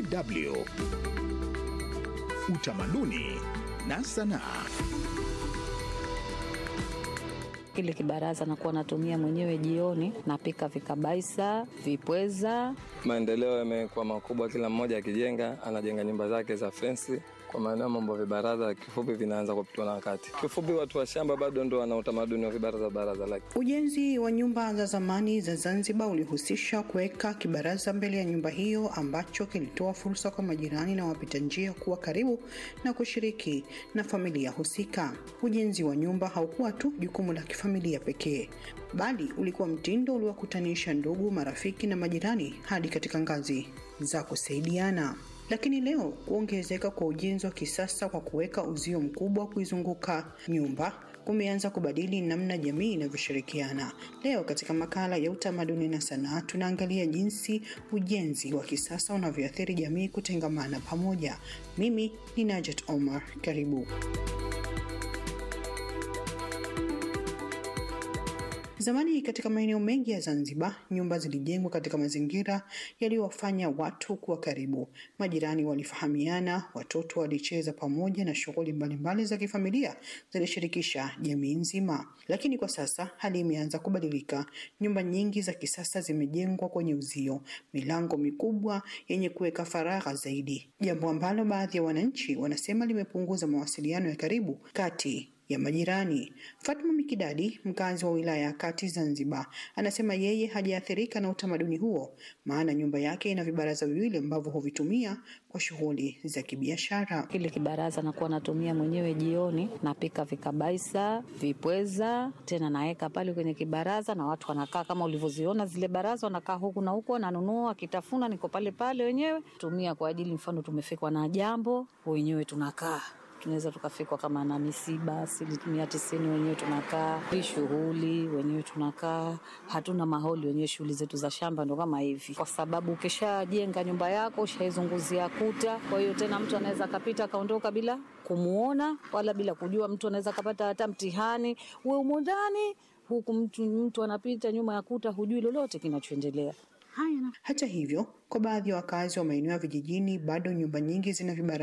DW Utamaduni na Sanaa. Kile kibaraza nakuwa natumia mwenyewe jioni, napika vikabaisa, vipweza. Maendeleo yamekuwa makubwa, kila mmoja akijenga, anajenga nyumba zake za fensi. Kwa maana mambo ya vibaraza kifupi vinaanza kupitwa na wakati. Kifupi, watu wa shamba bado ndo wana utamaduni wa vibaraza baraza lake. Ujenzi wa nyumba za zamani za Zanzibar ulihusisha kuweka kibaraza mbele ya nyumba hiyo ambacho kilitoa fursa kwa majirani na wapita njia kuwa karibu na kushiriki na familia husika. Ujenzi wa nyumba haukuwa tu jukumu la kifamilia pekee, bali ulikuwa mtindo uliowakutanisha ndugu, marafiki na majirani hadi katika ngazi za kusaidiana. Lakini leo kuongezeka kwa ujenzi wa kisasa kwa kuweka uzio mkubwa kuizunguka nyumba kumeanza kubadili namna jamii inavyoshirikiana. Leo katika makala ya utamaduni na sanaa tunaangalia jinsi ujenzi wa kisasa unavyoathiri jamii kutengamana pamoja. Mimi ni Najat Omar, karibu. Zamani katika maeneo mengi ya Zanzibar, nyumba zilijengwa katika mazingira yaliyowafanya watu kuwa karibu. Majirani walifahamiana, watoto walicheza pamoja, na shughuli mbalimbali za kifamilia zilishirikisha jamii nzima. Lakini kwa sasa hali imeanza kubadilika. Nyumba nyingi za kisasa zimejengwa kwenye uzio, milango mikubwa yenye kuweka faragha zaidi, jambo ambalo baadhi ya wananchi wanasema limepunguza mawasiliano ya karibu kati ya majirani. Fatma Mikidadi, mkazi wa wilaya ya Kati Zanzibar, anasema yeye hajaathirika na utamaduni huo, maana nyumba yake ina vibaraza viwili ambavyo huvitumia kwa shughuli za kibiashara. Kile kibaraza nakuwa natumia mwenyewe jioni, napika vikabaisa, vipweza, tena naweka pale kwenye kibaraza na watu wanakaa kama ulivyoziona zile baraza, wanakaa huku na huku, wananunua akitafuna, niko pale pale wenyewe tumia kwa ajili, mfano tumefikwa na jambo, wenyewe tunakaa tunaweza tukafikwa kama na misiba asilimia tisini wenyewe tunakaa hii shughuli wenyewe tunakaa hatuna maholi wenyewe shughuli zetu za shamba ndo kama hivi kwa sababu ukishajenga nyumba yako ushaizunguzia kuta kwa hiyo tena mtu anaweza akapita akaondoka bila kumuona wala bila kujua mtu anaweza akapata hata mtihani we umo ndani huku mtu, mtu anapita nyuma ya kuta hujui lolote kinachoendelea Hata hivyo, kwa baadhi ya wakazi wa maeneo ya vijijini bado nyumba nyingi zina vibaraza